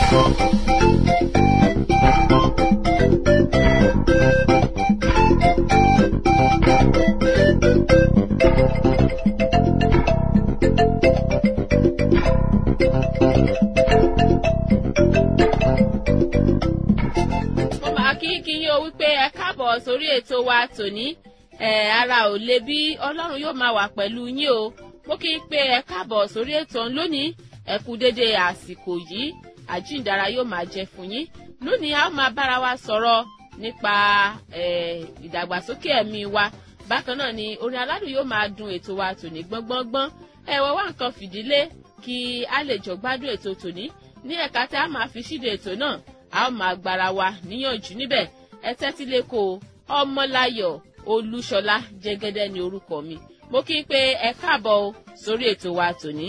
mo máa kí kí yín o wípé ẹ káàbọ̀ sórí ètò wa tòní ẹ ara ò le bí ọlọ́run yóò máa wà pẹ̀lú yín o mo kí n pé ẹ káàbọ̀ sórí ètò ọ̀hún lónìí ẹ kú dédé àsìkò yìí àjíǹdára yóò máa jẹ fún yín lónìí a ó máa bára wa sọ̀rọ̀ nípa ẹ ìdàgbàsókè ẹ̀mí wa bákan náà ni orin aládùn yóò máa dun ètò wa tòní gbọ́ngbọ́ngbọ́n ẹ wọ́n wá nǹkan fìdílé kí a lè jọ gbádùn ètò tòní ní ẹ̀ka tí a máa fi ṣíde ètò náà a ó máa gbára wa níyànjú níbẹ̀ ẹ tẹ́tí lẹ́kọ̀ọ́ ọmọláyọ̀ olúṣọlá jẹ́gẹ́dẹ́ ní orúkọ mi mo kí n pé ẹ káàbọ̀ o sórí ètò wa tòní.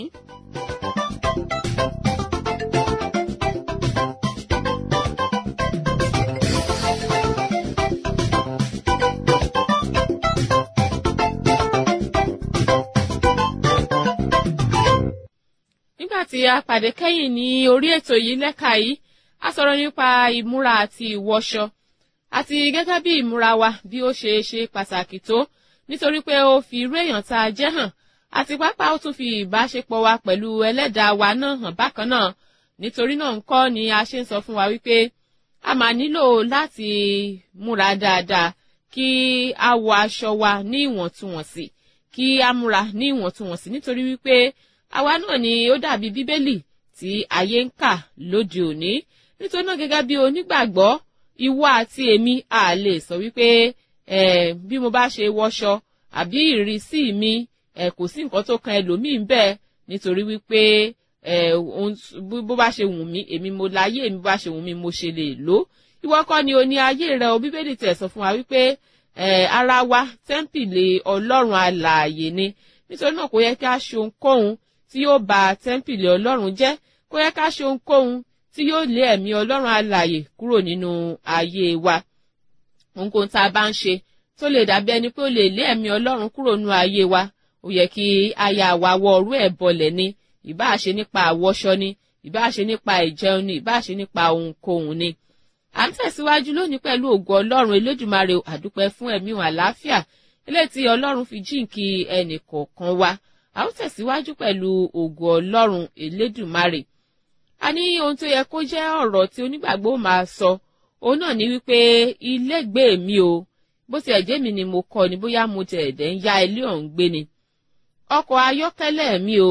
nígbà tí a pàdé kẹ́yìn ní orí ètò yìí lẹ́ka yìí a sọ̀rọ̀ nípa ìmúra àti ìwọṣọ àti gẹ́gẹ́ bí ìmúra wa bí ó ṣe ṣe pàtàkì tó nítorí pé ó fi irú èèyàn tá a jẹ́ hàn àti pápá ó tún fi ìbáṣepọ̀ wa pẹ̀lú ẹlẹ́dàá wa náà hàn bákan náà nítorí náà ńkọ́ ni a ṣe ń sọ fún wa wípé a máa nílò láti múra dáadáa kí a wọ aṣọ wa ní ìwọ̀ntúnwọ̀nsì kí a múra ní ìwọ̀ntúnwọ̀nsì nítorí wípé àwa náà ni ó dàbí bíbélì tí ayé ń kà lóde òní nítorí náà gẹ́gẹ́ bí onígbàgbọ́ ìwọ àti èmi a lè sọ wípé ẹ bí mo bá ṣe wọṣọ àbí ìrísí mi ẹ kò sí nǹkan tó kan ẹlòmíín bẹ́ẹ̀ nítorí wípé ẹ bó bá ṣe wù mí èmi mo láyé èmi bó bá ṣe wù mí mo ṣe lè lò ìwọ kọ́ ni o ní ayé rẹ o bíbélì tẹ̀ sọ fún wa wípé ẹ ara wa tẹ́ḿpìlì ọlọ́run alààyè ni nítorí náà kò yẹ kí a ṣe ohunkóhun tí yóò ba tẹ́ḿpìlì ọlọ́run jẹ́ kò yẹ ká ṣe ohunkóhun tí yóò lé ẹ̀mí ọlọ́run alààyè kúrò nínú ayé wa ohunkóhun tá a bá ń ṣe tó lè dàbí ẹni pé ó lè lé ẹ̀mí ọlọ́run kúrò nínú ayé wa ó yẹ kí aya wa wọ ọrú ẹ̀ bọlẹ̀ ni ìbáà ṣe nípa àwọṣọ ni ìbáà ṣe nípa ìjẹun ni ìbáà ṣe nípa ohunkóhun ni. à ń tẹ̀síwájú lónìí pẹ̀lú ògo ọlọ́run elédùmarè àdúpẹ́ fún ẹ̀mí wọn àlàáfíà eléyìí tí ọlọ́run fi jíǹkí ẹnì kọ̀ọ̀kan wa a ó tẹ̀síwájú pẹ̀lú ògo ọlọ́run elédùmarè a ní ohun tó yẹ kó jẹ́ ọ̀rọ̀ tí onígbàgbọ́ máa sọ òun náà ni wípé ilégbèé mi o bó ti ẹ̀jẹ̀ mi ni mo kọ́ ni bóyá mo tẹ̀ ẹ̀dẹ̀ ń ya ilé ọ̀hún gbé ni ọkọ̀ ayọ́kẹ́lẹ́ mi o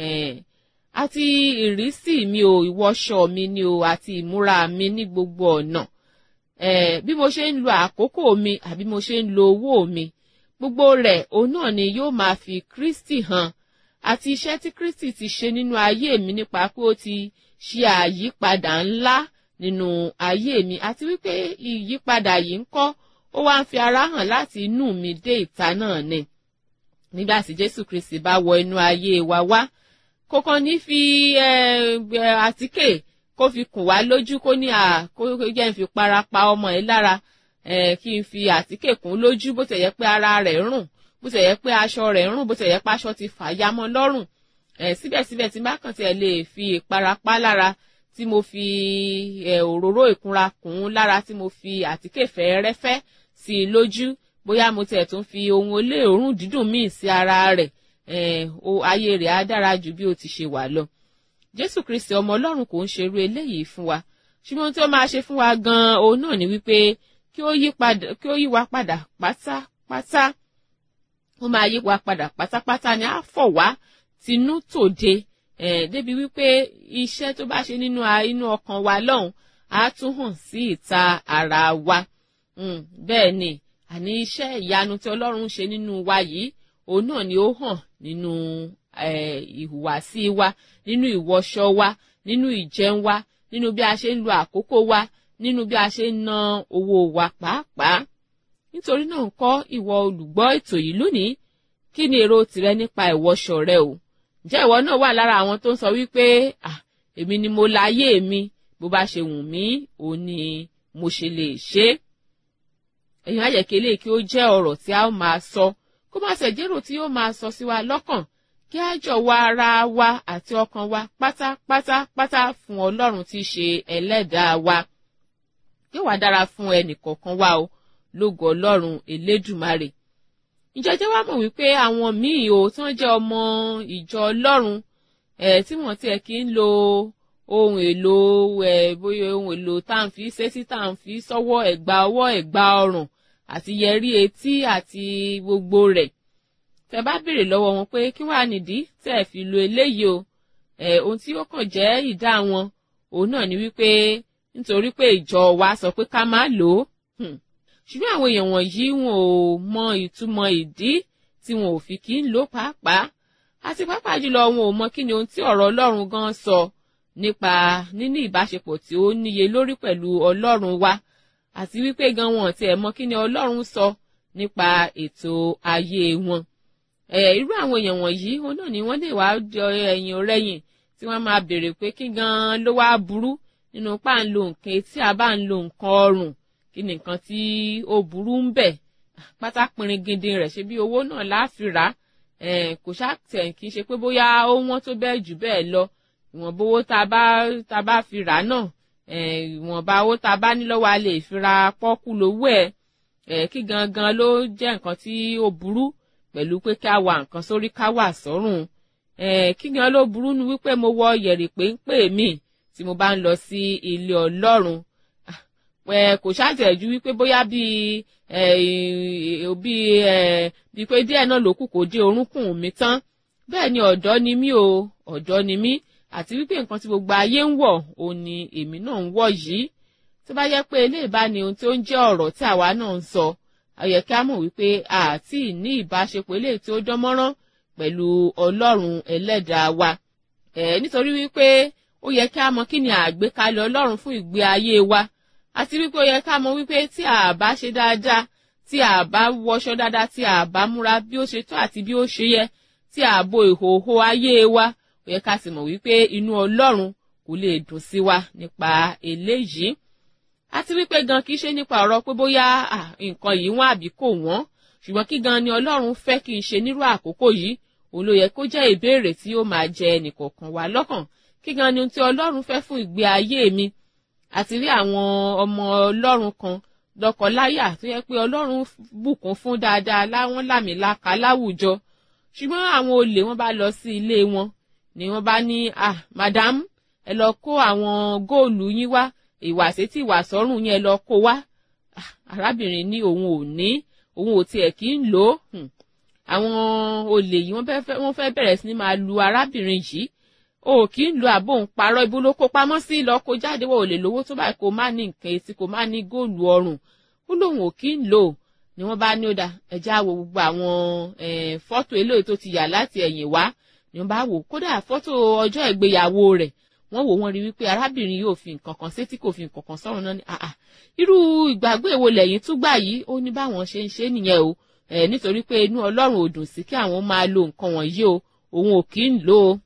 àti ìrísí mi o ìwọṣọ mi ni o àti ìmúra mi ní gbogbo ọ̀nà bí mo ṣe ń lo àkókò mi àbí mo ṣe ń lo owó mi gbogbo rẹ̀ òun náà ni yóò máa fi Kristi hàn àti iṣẹ́ tí Kristi ti ṣe nínú ayé mi nípa pé ó ti ṣe àyípadà ńlá nínú ayé mi àti wípé ìyípadà yìí ń kọ́ ó wá ń fi ara hàn láti inú mi dé ìta náà ni nígbà tí Jésù Kristi bá wọ inú ayé wa wá kò kàn ní fi àtíkè kó fi kùn wá lójú kó ní à kó jẹ́ ń fi para pa ọmọ ẹ̀ lára kí n fi àtíkè kùn lójú bó tẹ̀ yẹ pé ara rẹ̀ rùn bó tẹ̀ yẹ pé aṣọ rẹ̀ rùn bó tẹ̀ yẹ pé aṣọ ti fà ya mọ́ lọ́rùn síbẹ̀síbẹ̀ tí bá kàn tiẹ̀ lè fi ìpara pa lára tí mo fi òróró ìkunra kùn ún lára tí mo fi àtíkè fẹ́ẹ́rẹ́fẹ́ sí i lójú bóyá mo tiẹ̀ tún fi ohun olóòórùn dídùn míì sí ara rẹ̀ ayé rẹ̀ á dára ju bí ó ti ṣe wà lọ. Jésù Kristi ọmọ Ọlọ́run kò ń ṣerú eléyìí fún wa ṣùgbọ́n tí ó máa ṣe fún wa gan-an òun náà ni wípé kí ó yí wa padà pátápátá ó máa yí wa padà pátápátá ni á fọ̀ wá tinú tòde eh, débi wípé iṣẹ́ tó bá ṣe nínú inú ọkàn wa lọ́hùn á tún hàn sí ìta ara wa bẹ́ẹ̀ ni àní iṣẹ́ ìyanu tí Ọlọ́run ṣe nínú wa yìí òun náà ni ó hàn nínú ìhùwàsí wa nínú ìwọṣọ wa nínú ìjẹun wa nínú bí a ṣe ń lo àkókò wa nínú bí a ṣe ń ná owó wa pàápàá nítorí náà ńkọ́ ìwọ olùgbọ́ ètò yìí lónìí kí ni èrò tìrẹ nípa ìwọṣọ rẹ o ǹjẹ́ ìwọ náà wà lára àwọn tó ń sọ wípé ah èmi ni mo láyé mi bó bá ṣe wù mí òun ni mo ṣe lè ṣe é èèyàn àyẹ̀kẹ́ lè kí ó jẹ́ ọ̀rọ̀ tí a ó máa sọ kó má ṣe jẹ́rò tí yóò máa sọ sí wa lọ́kàn kí á jọ̀wọ́ ara wa àti ọkàn wa pátápátápátá fún ọlọ́run tí í ṣe ẹlẹ́dàá wa yóò wá dára fún ẹnìkọ̀ọ̀kan wa o lógo ọlọ́run elédùmarè ìjọjẹ́ wa mọ̀ wípé àwọn míì o tí wọ́n jẹ́ ọmọ ìjọ ọlọ́run ẹ̀ tí wọ́n tiẹ̀ kí ń lo ohun èlò ẹ̀ bóyá ohun èlò tá à ń fi sétí tá à ń fi sọ́wọ́ ẹ̀gbà ọwọ́ ẹ̀gbà ọrùn àti yẹrí etí àti gbogbo rẹ̀ tẹ bá béèrè lọ́wọ́ wọn pé kí wàá nìdí tẹ́ ẹ fi lo eléyìí o ẹ̀ ohun tí ó kàn jẹ́ ìdá wọn òun náà ni wípé nítorí pé ìjọ wa sọ pé ká má lò ó ṣùgbọ́n àwọn èèyàn wọ̀nyí wọn ò mọ ìtumọ̀ ìdí tí wọn ò fi kí ń lò pàápàá àti pàápàá jùlọ wọn ò mọ kí ni ohun tí ọ̀rọ̀ ọlọ́run gan sọ nípa níní ìbáṣepọ̀ tí ó níye lórí pẹ̀lú ọlọ́run wa àti wípé gan wọn ti ẹ̀ mọ kí ni ọlọ́run sọ nípa ètò ayé wọn. ẹ̀ irú àwọn èèyàn wọ̀nyí òun náà ni wọ́n lè wá jọ ẹ̀yìn ọ̀rẹ́yìn tí wọ́n máa béèrè pé kí gan ló wá burú nínú pa ń lo nǹkan etí àbá ń lo nǹkan ọrùn kí ni nǹkan tí ó burú ń bẹ̀ pátá pinrin gidi rẹ̀ ṣe bí owó náà láàfin rà kò ṣàtẹ̀ kí n ṣe pé bóyá ó wọ́n tó bẹ́ẹ̀ jù bẹ́ẹ̀ lọ ìwọ̀nba owó tá a bá tá a bá fi rà náà ìwọ̀nba owó tá a bá ní lọ́wọ́ a lè fi ra pọ́kú lówó ẹ̀ kí gangan ló jẹ́ nǹkan tí ó burú pẹ̀lú pé ká wa nǹkan sórí ká wà sọ́rùn kí gan ló burú nu wípé mo wọ yẹ̀rì péńpé mi tí mo bá ń lọ sí ilé ọlọ́run kò ṣàtẹ̀jú wípé bóyá bíi bíi bíi pé díẹ̀ náà ló kù kó dé orúnkún mi tán bẹ́ẹ̀ ni ọ̀dọ́ ni mí o ọ̀dọ́ ni mí àti wípé nǹkan tí gbogbo ayé ń wọ̀ òun ni èmi náà ń wọ̀ yìí tó bá yẹ pé eléyìí bá ní ohun tí ó ń jẹ́ ọ̀rọ̀ tí àwa náà ń sọ ó yẹ kí a mọ̀ wípé àti ní ìbáṣepọ̀ eléyìí tí ó dán mọ́rán pẹ̀lú ọlọ́run ẹlẹ́dàá wa nítorí wípé ó yẹ kí a mọ̀ kí ni àgbékalẹ̀ ọlọ́run fún ìgbé ayé wa àti wípé ó yẹ ká mọ̀ wípé tí a bá ṣe dáadáa tí a bá wọṣọ dáadáa tí a bá múra bí ó ṣe tó àti bí ó ṣe yẹ tí a bo ìhòòhò ayé wa ó yẹ ká sì mọ̀ wípé inú ọlọ́run kò lè dùn sí wa nípa eléyìí àti wípé gan kì í ṣe nípa ọ̀rọ̀ pé bóyá nǹkan yìí wọ́n àbí kò wọ́n ṣùgbọ́n kí gan ni ọlọ́run fẹ́ kí n ṣe nírú àkókò yìí òun ló yẹ kó jẹ́ ìbéèrè tí ó máa jẹ ẹnìkọ̀ọ̀kan wa lọ́kàn kí gan ni ohun tí ọlọ́run fẹ́ fún ìgbé ayé mi àti rí àwọn ọmọ ọlọ́run kan lọ́kọláya tó yẹ pé ọlọ́run bùkún fún dáadáa láwọn làmìlaka láwùjọ ṣùgbọ́n àwọn olè wọn bá lọ sí ilé wọn ni wọ́n bá ní ah madam ẹ lọ kó àwọn góòlù yín wá ìwàsí tí ìwà sọ́rùn yẹn lọ kó wá arábìnrin ní òun ò ní òun ò tiẹ̀ kí ń lò ó àwọn olè yìí wọ́n fẹ́ bẹ̀rẹ̀ sí ni máa lu arábìnrin yìí o kì í lo àbò ń parọ́ ibo ló kó pamọ́ sí lọ kó jáde wọ́n ò lè lówó tó báyìí kó má ní nǹkan etí kó má ní góòlù ọrùn ó lóun ò kí ń lò ni wọ́n bá ní ó dá ẹja wo gbogbo àwọn fọ́tò eléyìí tó ti yà láti ẹ̀yìn wá ni wọ́n bá wò kódà fọ́tò ọjọ́ ìgbéyàwó rẹ̀ wọ́n wò wọ́n rí wípé arábìnrin yóò fi nǹkan kan sétí kò fi nǹkan kan sọ́run náà ni àà irú ìgbàgbé èwo lẹ́yìn tún gbà yìí ó ní báwọn ṣe ń ṣe nìyẹn o nítorí pé inú ọlọ́run ò dùn sí kí àwọn máa lo nǹkan wọ̀nyí o òun ò kí ń lò ó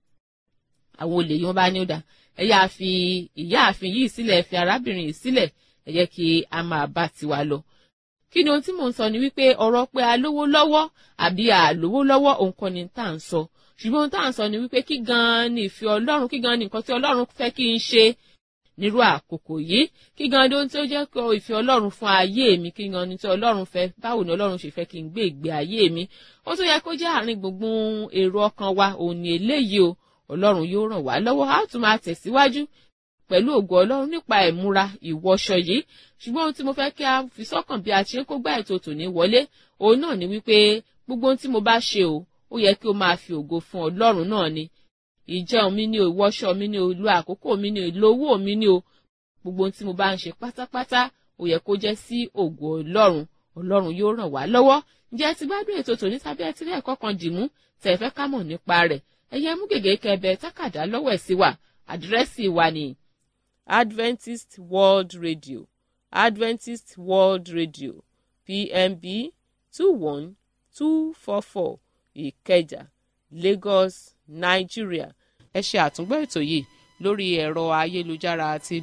àwọn olè yìí wọ́n bá ní ó dá ẹ yáa fi ìyá àfin yìí sílẹ̀ ẹ fi arábìnrin yìí sílẹ̀ ẹ jẹ́ kí a máa bá tiwa lọ. kí ni ohun tí mò ń sọ ni wípé ọ̀rọ̀ pé a lówó lọ́wọ́ àbí a lówó lọ́wọ́ òun kọ́ ni tá à ń sọ ṣùgbọ́n ohun tá à ń sọ ni wípé kí gan-an ni ìfẹ́ ọlọ́run kí gan-an ni nǹkan tí ọlọ́run fẹ́ kí n ṣe nírú àkókò yìí kí gan-an ni ohun tí ó jẹ́ kó ìfẹ́ ọlọ́run fún ayé mi kí gan-an ni tí ọlọ́run fẹ́ báwo ni ọlọ́run ṣe fẹ́ kí n gbé ìgbé ayé mi ó tún yẹ kó jẹ́ àárín gbùngbùn èrò ọkàn wa òun ni eléyìí o ọlọ́run yóò ràn wá lọ́wọ́ a tún máa tẹ̀síwájú pẹ̀lú ògo ọlọ́run nípa ìmúra ìwọṣọ yìí ṣùgbọ́n ohun tí mo fẹ́ kí a fi sọ́kàn bí a ṣe ń kó gbá ètò tòní wọlé òun náà ni wípé gbogbo ohun tí mo bá ṣe o ó yẹ kí o máa fi ògo fún ọlọ́run náà ni ìjẹun mi ni o ìwọṣọ mi ni o ìlò àkókò mi ni o ìlò owó mi ni o gbogbo ohun tí mo bá ń ṣe pátápátá ó yẹ kó jẹ́ sí ògo ọlọ́run ọlọ́run yóò ràn wá lọ́wọ́ ǹjẹ́ ti gbádùn ètò tòní tàbí ẹ ti rí ẹ̀kọ́ kan dìmú tẹ̀ fẹ́ ká mọ̀ nípa rẹ̀ ẹ̀yẹ mú gègé kẹbẹ tákàdá lọ́wọ́ ẹ̀ sí wa àdírẹ́sì wa ni Adventist World Radio Adventist World Radio PMB two one two four four Ìkẹjà Lagos Nigeria ẹ ṣe àtúngbọ́ ètò yìí lórí ẹ̀rọ ayélujára àti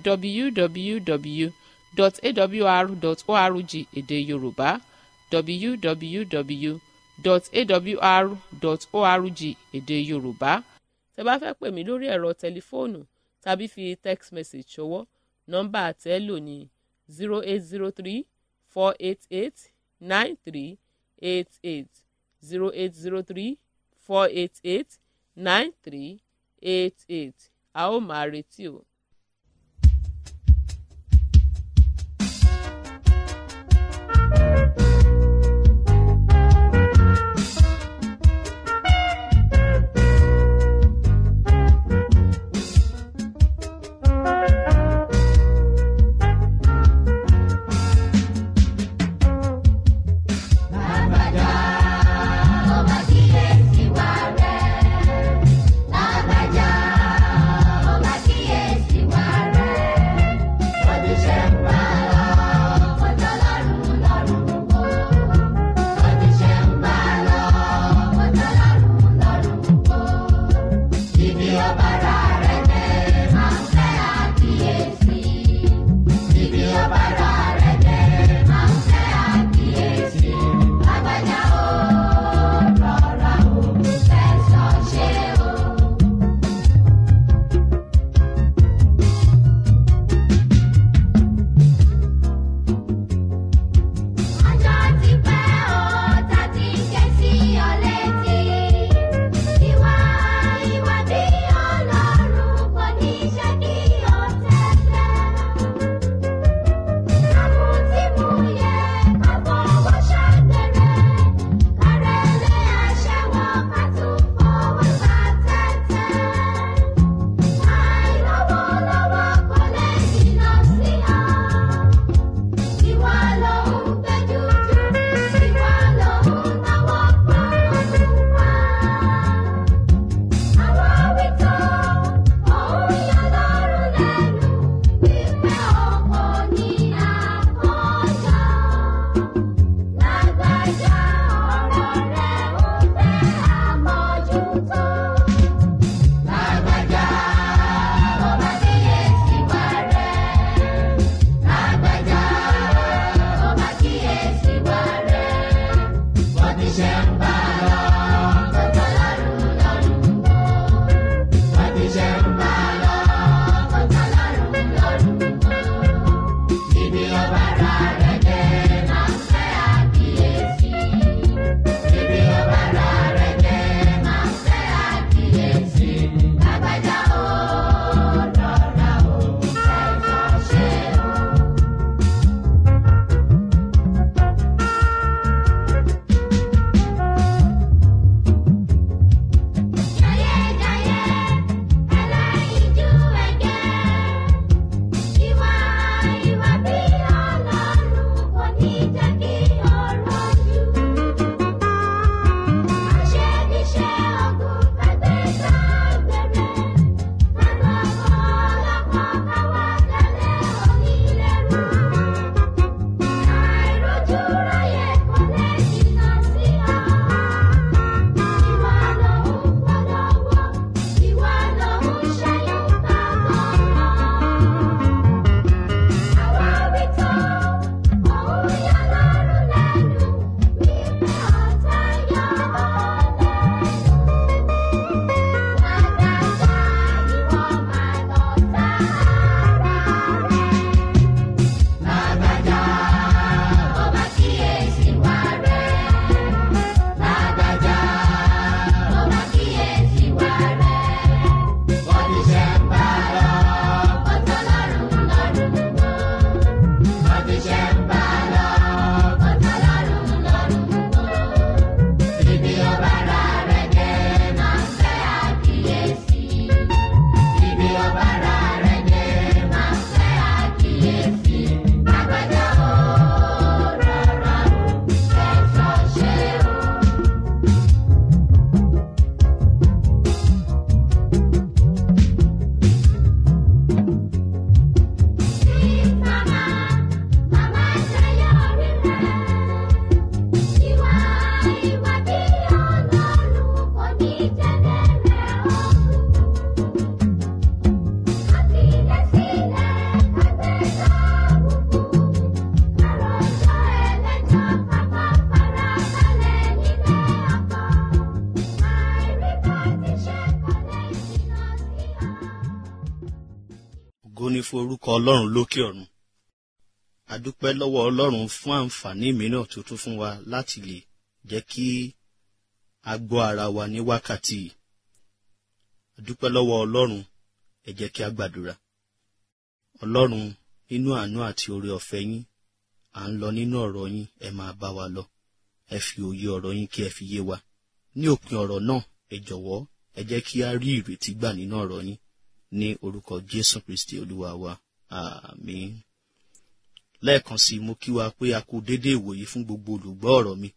www.awr.org èdè Yorùbá www www.awr.org èdè yorùbá tẹ́ bá fẹ́ pè mí lórí ẹ̀rọ tẹlifóònù tàbí fi text message ṣọwọ́ nọ́mbà àtẹ́lò ní zero eight zero three four eight eight nine three eight eight zero eight zero three four eight eight nine three eight eight a ó máa retí o. Lágbájá, ó máa kíyèsí wa rẹ̀. Lágbájá, ó máa kíyèsí fún orúkọ ọlọ́run lókè ọ̀run a dúpẹ́ lọ́wọ́ ọlọ́run fún àǹfààní mìíràn tó tún fún wa láti lè jẹ́ kí a gbọ́ ara wa ní wákàtí yìí a dúpẹ́ lọ́wọ́ ọlọ́run ẹ jẹ́ kí a gbàdúrà ọlọ́run nínú àánú àti oore ọ̀fẹ́ yín à ń lọ nínú ọ̀rọ̀ yín ẹ máa bá wa lọ ẹ fi òye ọ̀rọ̀ yín kí ẹ fi yé wa ní òpin ọ̀rọ̀ náà ẹ jọ̀wọ́ ẹ jẹ́ kí a rí ìrètí gbà nínú ọ̀rọ̀ yín ní orúkọ jésù kristi olúwa wa àmín lẹ́ẹ̀kan sí i mo kí wa pé a kú déédéé ìwòyí fún gbogbo olùgbọ́ ọ̀rọ̀ mi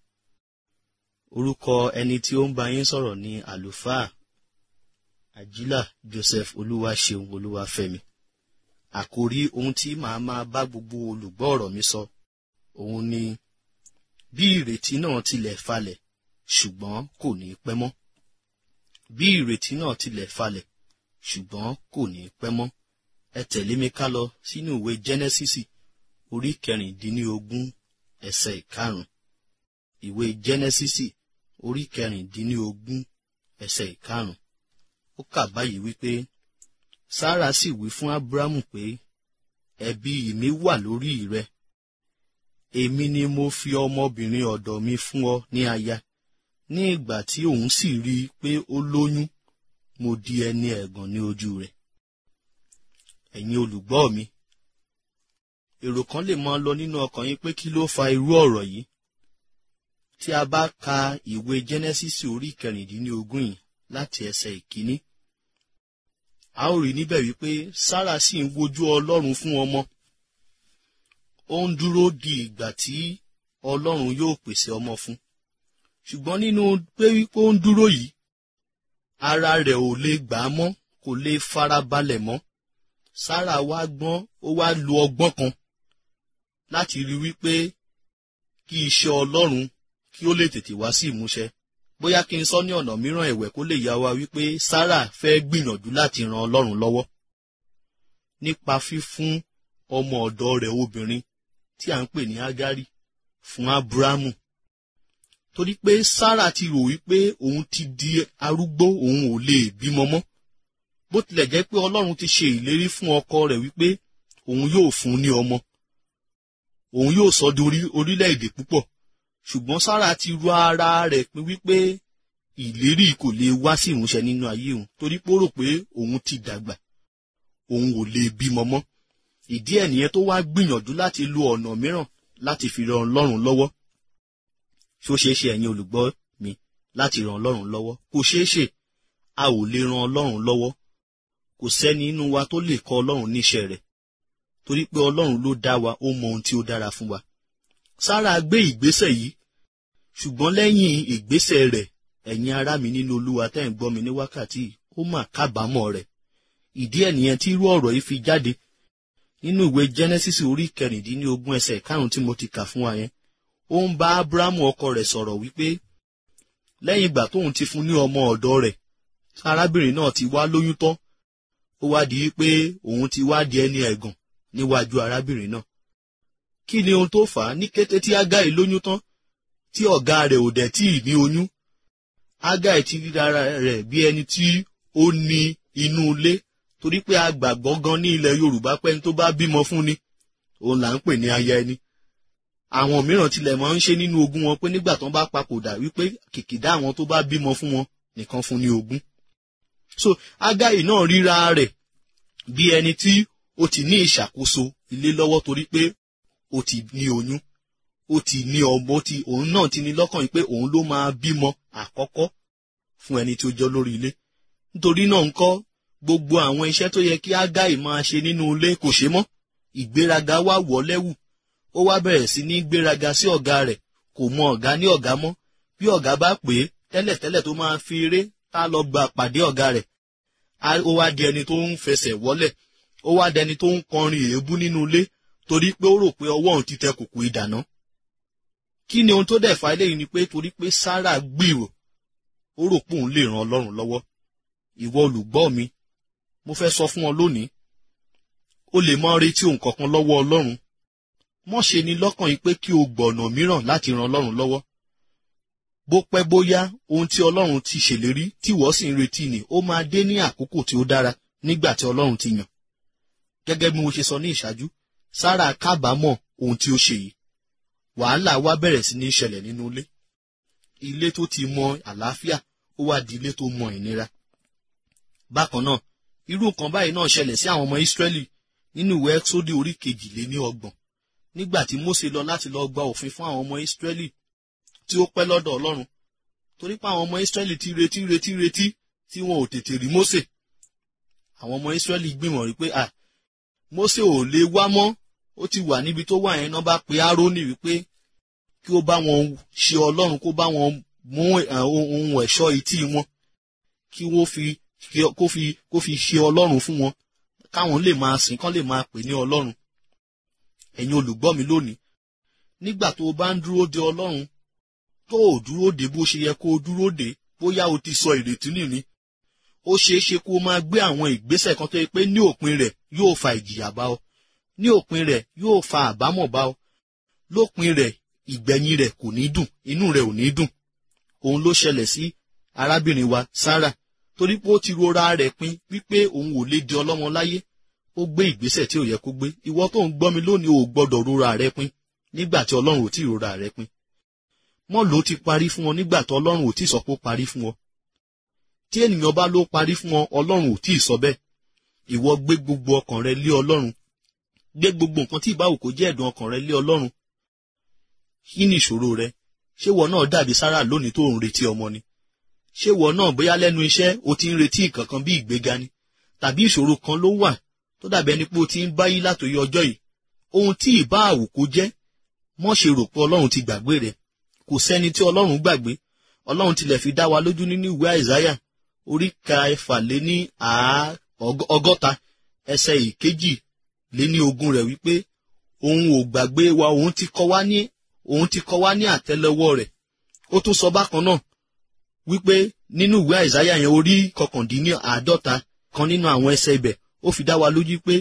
orúkọ ẹni tí ó ń bá yín sọ̀rọ̀ ní àlùfáà àjílà joseph olúwaṣeun olúwafẹ́mi àkòrí ohun tí màá máa bá gbogbo olùgbọ́ ọ̀rọ̀ mi sọ òun ni bí ìrètí náà tilẹ̀ falẹ̀ ṣùgbọ́n kò ní pẹ́ mọ́ bí ìrètí náà tilẹ̀ falẹ̀ ṣùgbọ́n kò ní pẹ́ mọ́ ẹ tẹ̀lé mi ká lọ sínú ìwé jẹ́nẹ́sísì orí kẹrìndínlógún ẹsẹ̀ ìkarùn ìwé jẹ́nẹ́sísì orí kẹrìndínlógún ẹsẹ̀ ìkarùn ó kà báyìí wípé sára sì wí fún ábúrámù pé ẹ̀bi mi wà lórí rẹ èmi ni mo fi ọmọbìnrin ọ̀dọ̀ mi fún ọ ní aya ní ìgbà tí òun sì rí i pé ó lóyún mo di ẹni ẹ̀gàn ní ojú rẹ̀ ẹ̀yin olùgbọ́ mi èrò kan lè máa lọ nínú ọkàn yín pé kí ló fa irú ọ̀rọ̀ yìí tí a bá ka ìwé jẹ́nẹ́sísì orí kẹrìndínlógún yìí láti ẹsẹ̀ ìkíní a ó rí níbẹ̀ wípé sára sì ń wojú ọlọ́run fún ọmọ ó ń dúró di ìgbà tí ọlọ́run yóò pèsè ọmọ fún ṣùgbọ́n nínú pé wípé ó ń dúró yìí ara rẹ̀ ò lè gbà á mọ́ kò lè fara balẹ̀ mọ́ sára wá gbọ́n ó wá lo ọgbọ́n kan láti rí wípé kí iṣẹ́ ọlọ́run kí ó lè tètè wá sí ìmúṣẹ bóyá kí n sọ ní ọ̀nà mìíràn ẹ̀wẹ̀ kó lè yá wa wípé sára fẹ́ gbìyànjú láti ran ọlọ́run lọ́wọ́ nípa fífún ọmọ ọ̀dọ̀ rẹ̀ obìnrin tí à ń pè ní ágárì fún ábúrámù torí pé sára ti rò wípé òun ti di arúgbó òun ò lè bímọ mọ́ bó tilẹ̀ jẹ́ pé ọlọ́run ti ṣe ìlérí fún ọkọ rẹ̀ wípé òun yóò fún ní ọmọ òun yóò sọ di orílẹ̀-èdè púpọ̀ ṣùgbọ́n sára ti ru ara rẹ̀ pé wípé ìlérí kò lè wá sí ìmúṣẹ nínú ayé òun torí pé ó rò pé òun ti dàgbà òun ò lè bímọ mọ́ ìdí ẹ̀ nìyẹn tó wá gbìyànjú láti lo ọ̀nà mìíràn láti fi ran ọlọ́run lọ́wọ́ ṣó ṣeé ṣe ẹ̀yin olùgbọ́ mi láti ran ọlọ́run lọ́wọ́ kò ṣeé ṣe a ò lè ran ọlọ́run lọ́wọ́ kò sẹ́ni inú wa tó lè kọ́ ọlọ́run níṣẹ́ rẹ̀ torí pé ọlọ́run ló dá wa ó mọ ohun tí ó dára fún wa sára gbé ìgbésẹ̀ yìí ṣùgbọ́n lẹ́yìn ìgbésẹ̀ rẹ̀ ẹ̀yin ará mi nínú olúwa tẹ́ ń gbọ́ mi ní wákàtí ó mà kábàámọ̀ rẹ̀ ìdí ẹ̀ nìyẹn tí irú ọ̀rọ̀ yìí fi jáde nínú ìwé genesis orí kẹrìndínlógún ẹsẹ̀ karùn-ún tí mo ti kà fún wa yẹn ó ń bá abrahamu ọkọ rẹ̀ sọ̀rọ̀ wípé lẹ́yìn ìgbà tóun ti fún ní ọmọ ọ̀dọ̀ rẹ̀ arábìnrin náà ti wá lóyún tán ó wá di pé òun ti wá di ẹni ẹ̀gàn níwájú arábìnrin náà kí ni ohun tó fà á ní kété tí ágáì lóyún tán tí ọ̀gá rẹ̀ ò dẹ̀ tí ì ní oyún ágáì ti ríra rẹ̀ bí ẹni tí ó ní inú ilé torí pé a gbàgbọ́ gan ní ilẹ̀ yorùbá pẹ́ni tó bá bímọ fún ni òun là ń pè ní aya ẹni àwọn mìíràn tilẹ̀ máa ń ṣe nínú ogún wọn pé nígbà tán bá papòdà wípé kìkìdá àwọn tó bá bímọ fún wọn nìkan fún ní ogún so ágáì náà ríra rẹ̀ bí ẹni tí ó ti ní ìṣàkóso ilé lọ́wọ́ torí pé ó ti ní oyún ó ti ní ọmọ tí òun náà ti ní lọ́kàn yìí pé òun ló máa bímọ àkọ́kọ́ fún ẹni tí ó jọ lórí ilé nítorí náà ńkọ́ gbogbo àwọn iṣẹ́ tó yẹ kí ágáì máa ṣe nínú ilé kò ṣe mọ́ ìgbéraga wá wọ̀ lẹ́wù ó wá bẹ̀rẹ̀ sí ní gbéraga sí ọ̀gá rẹ̀ kò mọ ọ̀gá ní ọ̀gá mọ́ bí ọ̀gá bá pè é tẹ́lẹ̀tẹ́lẹ̀ tó máa fi eré tá lọ gba pàdé ọ̀gá rẹ̀ ó wá di ẹni tó ń fẹsẹ̀ wọ́lẹ̀ ó wá di ẹni tó ń kọrin èébú nínú ilé torí pé ó rò pé ọwọ́ òun ti tẹ kùkù ìdáná kí ni ohun tó dẹ̀ fa eléyìí ni pé torí pé Sárà gbìrò ó rò pé òun lè ran Ọlọ́run lọ́wọ́ ìwọ olùgbọ́ mi mo fẹ́ sọ fún ọ lónìí o lè máa retí ohun kankan lọ́wọ́ Ọlọ́run mọ́ ṣe ni lọ́kàn yìí pé kí o gbọ̀nà mìíràn láti ran Ọlọ́run lọ́wọ́ bó pẹ́ bóyá ohun tí Ọlọ́run ti ṣèlérí tí ìwọ sì ń retí ni ó máa dé ní àkókò tí ó dára nígbà tí Ọlọ́run ti yàn gẹ́gẹ́ bí mo ṣe sọ ní ìṣáájú sára kábàámọ̀ ohun tí ó ṣe yìí wàhálà wá bẹ̀rẹ̀ sí ní ṣẹlẹ̀ nínú ilé ilé tó ti mọ àlàáfíà ó wá di ilé tó mọ ìnira bákan náà irú nǹkan báyìí náà ṣẹlẹ̀ sí àwọn ọmọ ìsírẹ́lì nínú ìwé ẹ́xódì orí kejìléní ọgbọ̀n nígbà tí mósè lọ láti lọ gba òfin fún àwọn ọmọ ìsírẹ́lì tí ó pẹ́ lọ́dọ̀ ọlọ́run torí pé àwọn ọmọ ìsírẹ́lì ti retí retí retí tí wọn ò tètè rí mósè àwọn ọmọ ìsírẹ́lì gbìmọ̀ rí pé à mósè ò lè wá mọ́ ó ti wà níbi tó wà yẹn náà bá pe árónì wípé kí ó bá wọn ṣe ọlọ́run kó bá wọn mú ohun ẹ̀ṣọ́ etí wọn kí wọ́n fi kó fi kó fi ṣe ọlọ́run fún wọn káwọn lè máa sìn kán lè máa pè ní ọlọ́run ẹ̀yin olùgbọ́ mi lónìí nígbà tó o bá ń dúró de ọlọ́run tó o dúró de bó ṣe yẹ kó o dúró de bóyá o ti sọ ìrètí nìní ó ṣeé ṣe kó o máa gbé àwọn ìgbésẹ̀ kan tó yẹ pé ní òpin rẹ̀ yóò fa ìjìyà bá ọ ní òpin rẹ̀ yóò fa àbámọ̀ bá ọ lópin rẹ̀ ìgbẹ̀yìn rẹ̀ kò ní dùn inú rẹ̀ ò ní dùn òun ló ṣẹlẹ̀ sí arábìnrin wa Sarah torí pé ó ti rora rẹ̀ pin wípé òun ò lè di ọlọ́mọ láyé ó gbé ìgbésẹ̀ tí ò yẹ kó gbé ìwọ tó ń gbọ́ mi lónìí ò gbọ́dọ̀ rora rẹ̀ pin nígbà tí ọlọ́run ò tí ì rora rẹ̀ pin mọ́ ló ti parí fún ọ nígbà tí ọlọ́run ò tí ì sọ pé ó parí fún ọ tí ènìyàn bá ló parí fún ọ ọlọ́run ò tí ì sọ bẹ́ẹ̀ ìwọ gbé gbogbo ọkàn rẹ lé ọlọ́run gbé gbogbo nǹkan tí ìbáwò kò jẹ́ ẹ̀dùn ọkàn rẹ lé ọlọ́run kí ni ìṣòro rẹ ṣé wọ náà dàbí Sárà lónìí tó ń retí ọmọ ni ṣé wọ náà bóyá lẹ́nu iṣẹ́ o ti ń retí nǹkan kan bí ìgbéga ni tàbí ìṣòro kan ló wà tó dàbí ẹni pé o ti ń báyí látòyí ọjọ́ yìí ohun tí ìbá àwòkó jẹ́ mọ́ ṣe rò pé ọlọ́run ti gbàgbé rẹ̀ kò sẹ́ni tí ọlọ́run gbàgbé ọlọ́run tilẹ̀ fi dá wa lójú nínú ìwé àìsáyà orí kẹfà lé ní ọgọ́ta ẹsẹ̀ ìkejì lé ní ogún rẹ̀ wípé òun ò gbàgbé wa òun ti kọ wá ní òun ti kọ wá ní àtẹ́lẹwọ́ rẹ̀ ó tún sọ bákan náà wípé nínú ìwé àìsáyà yẹn orí kọkàndínní àádọ́ta kan nínú àwọn ẹsẹ̀ ibẹ̀ ó fi dá wa lójú pé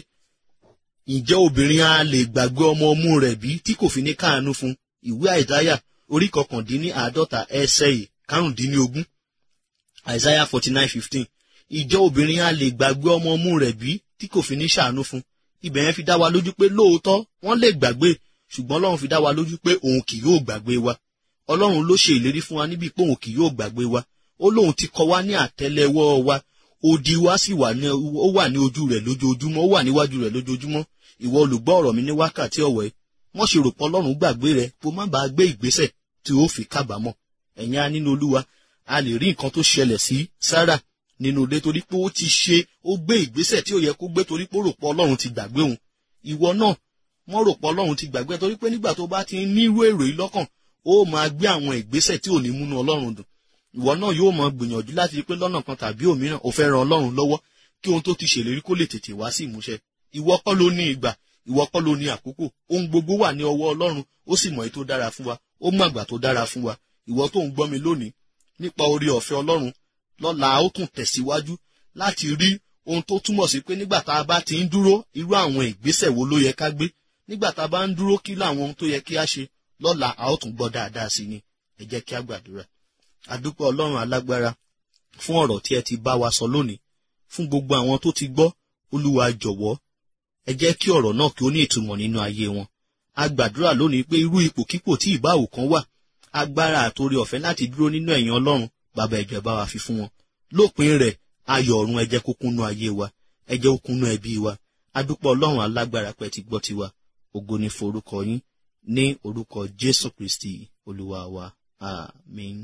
ǹjẹ́ obìnrin a lè gbàgbé ọmọ ọmú rẹ̀ bí tí kò fi ní káàánú fún ìwé àìsáyà orí kọkàndínní àádọ́ta ẹsẹ̀ yìí karùndínlógún àìsáyà forty nine fifteen ǹjẹ́ obìnrin a lè gbàgbé ọmọ ọmú rẹ̀ bí tí kò fi ní ṣàánú fún ibẹ̀ yẹn fi dá wa lójú pé lóòótọ́ wọ́n lè gbàgbé ṣùgbọ́n ọlọ́run fi dá wa lójú pé òun kì yóò gbàgbé wa ọlọ́run ló ṣe ìlérí fún wa níbi pé òun kì yóò gbàgbé wa ó lóun ti kọ wá ní àtẹ́lẹwọ́ wa odi wa sì wà ní ó wà ní ojú rẹ̀ lójoojúmọ́ ó wà níwájú rẹ̀ lójoojúmọ́ ìwọ olùgbọ́ ọ̀rọ̀ mi ní wákàtí ọ̀wẹ́ wọ́n ṣe rò pé ọlọ́run gbàgbé rẹ kó má bàa gbé ìgbésẹ̀ tí ó fi kábàámọ̀ ẹ̀yin á nínú olúwa a lè rí nǹkan tó ṣẹlẹ̀ sí Sárà nínú ilé torí pé ó ti ṣe ó gbé ìgbésẹ̀ tí ó yẹ kó gbé torí pé ó rò pé ọlọ́run ti gbàgbé òun ìwọ náà wọ́n rò pé ọlọ́run ti gbàgbé torí pé nígbà tó bá ti ń nírú èrò yìí lọ́kàn ó máa gbé àwọn ìgbésẹ̀ tí ò ní múnú ọlọ́run dùn ìwọ náà yóò máa gbìyànjú láti rí pé lọ́nà kan tàbí òmíràn ó fẹ́ ran ọlọ́run lọ́wọ́ kí ohun tó ti ṣèlérí kó lè tètè wá sí ìmúṣẹ ìwọ kọ́ ló ní ìgbà ìwọ kọ́ ló ní àkókò ohun gbogbo wà ní ọwọ́ ọlọ́run ó sì mọ̀ èyí tó dára fún wa ó mọ̀ àgbà tó dára fún wa ìwọ tó ń gbọ́ mi lónìí nípa orí ọ̀fẹ́ ọlọ́run lọ́la ó tún tẹ̀síwájú láti rí ohun tó túmọ̀ sí pé nígbà tá a bá ti ń dúró irú àwọn ìgbésẹ̀ wo ló yẹ ká gbé nígbà tá a bá ń dúró kí láwọn ohun tó yẹ kí á ṣe lọ́la a ó tún gbọ́ dáadáa sí ni ẹ jẹ́ kí á gbàdúrà àdúpẹ́ ọlọ́run alágbára fún ọ̀rọ̀ tí ẹ ti bá wa sọ lónìí fún gbogbo àwọn tó ti gbọ́ olúwa jọ̀wọ́ ẹ jẹ́ kí ọ̀rọ̀ náà kí ó ní ìtumọ̀ nínú ayé wọn a gbàdúrà lónìí pé irú ipòkípò tí ìbáwò kan wà agbára àtòrí ọ̀fẹ́ láti dúró nínú ẹ̀yìn ọlọ́run bàbá ẹ̀jẹ̀ bá wa fi fún wọn lópin rẹ̀ ayọ̀ ọ̀run ẹ jẹ́ kó kúnnú ayé wa ẹ jẹ́ kó kúnnú ẹbí wa adúpẹ́ ọlọ́run alágbára pẹ́ ti gbọ́ tiwa ògo ni forúkọ yín ní orúkọ jésù kristi olúwa wa àmín.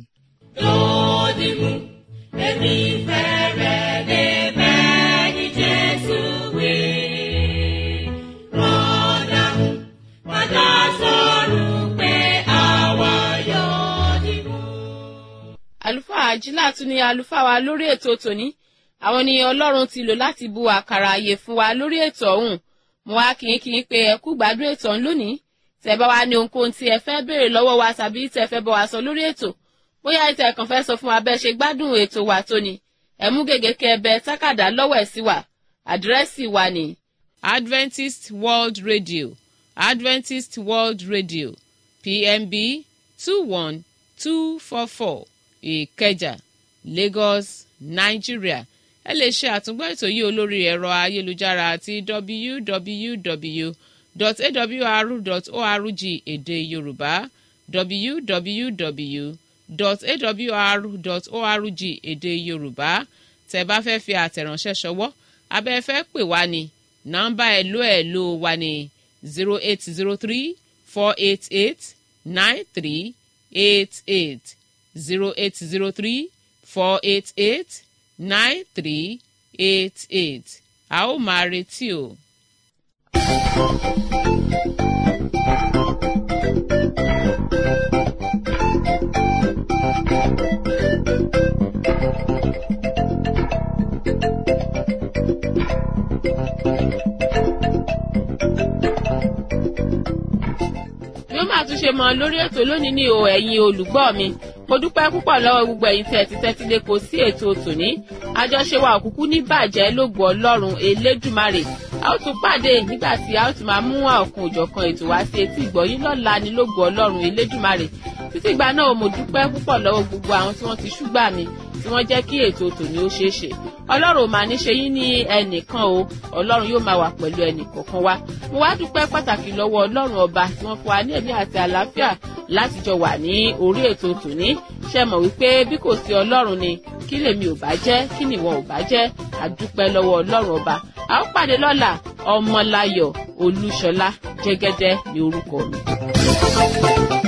Lódìmú, èmi fẹ́rẹ̀ lè bẹ́ẹ̀ ni Jésù wí. Rọ́dà, padà sọ̀rọ̀ pé àwa yóò dìbò. àlùfáà àjílà tún ní àlùfáà wa lórí ètò tòní àwọn ni ọlọ́run ti lò láti bu àkàrà àyè fún wa lórí ètò ọ̀hún mo wá kí n kí n pé ẹ kú gbádùn ètò ọ̀hún lónìí tẹ́ bá wa ní ohunkóhun tí ẹ fẹ́ béèrè lọ́wọ́ wa tàbí tẹ́ fẹ́ bá wa sọ lórí ètò bóyá ìtẹ̀ kàn fẹ́ sọ fún wa bẹ́ẹ̀ ṣe gbádùn ètò wa tóní ẹ mú gègé kẹ ẹbẹ tákàdá lọ́wọ́ ẹ̀ sí wa àdírẹ́sì wa ní. Adventist World Radio Adventist World Radio PMB two one two four four Ìkẹjà Lagos Nigeria ẹ lè ṣe àtúngbọ́ ètò yìí olórí ẹ̀rọ ayélujára àti www.awr.org èdè yorùbá www.awr.org èdè yorùbá tẹ́ bá fẹ́ fi àtẹ̀ránṣẹ́ ṣọwọ́ abẹ́ fẹ́ pè wá ní nọ́mbà ẹ̀lò ẹ̀lò wa ní zero eight zero three four eight eight nine three eight eight zero eight zero three four eight eight nine three eight eight a ó máa retí o. bí ó máa tún ṣe mọ lórí ètò lónìí ní o ẹ̀yin olùgbọ́ mi mo dúpẹ́ púpọ̀ lọ́wọ́ gbogbo ẹ̀yin tẹ̀ ti tẹ́tí lé kò sí ètò tòní àjọṣe wa òkùnkùn ní bàjẹ́ lógo ọlọ́run elédùmarè a ó tún pàdé nígbà tí a ó tún máa mú ọ̀kan òjọ̀kan ètò wá sí etí ìgbọ́yín lọ́la ní lógo ọlọ́run elédùmarè títí ìgbà náà mo dúpẹ́ púpọ̀ lọ́wọ́ gbogbo àwọn tí wọ́n ti ṣúgbà mi tí wọ́n jẹ́ kí ètò tòní ó ṣeé ṣe ọlọ́run ò máa ní ṣe yín ní ẹnìkan o ọlọ́run yóò máa wà pẹ̀lú ẹnìkọ̀ọ̀kan wa mo wá dúpẹ́ pàtàkì lọ́wọ́ ọlọ́run ọba tí wọ́n fún wa ní ẹ̀mí àti àlàáfíà láti jọ wà ní orí ètò tòní ṣe mọ̀ wípé bí kò sí ọlọ́run ni kí lèmi ò bá jẹ́ kí nìwọ ò bá jẹ́ àdúpẹ́ lọ́wọ́ ọlọ́run ọba a ó pàdé lọ́la ọmọláyọ̀ olúṣọlá jẹ́gẹ́dẹ́ ní orúkọ mi.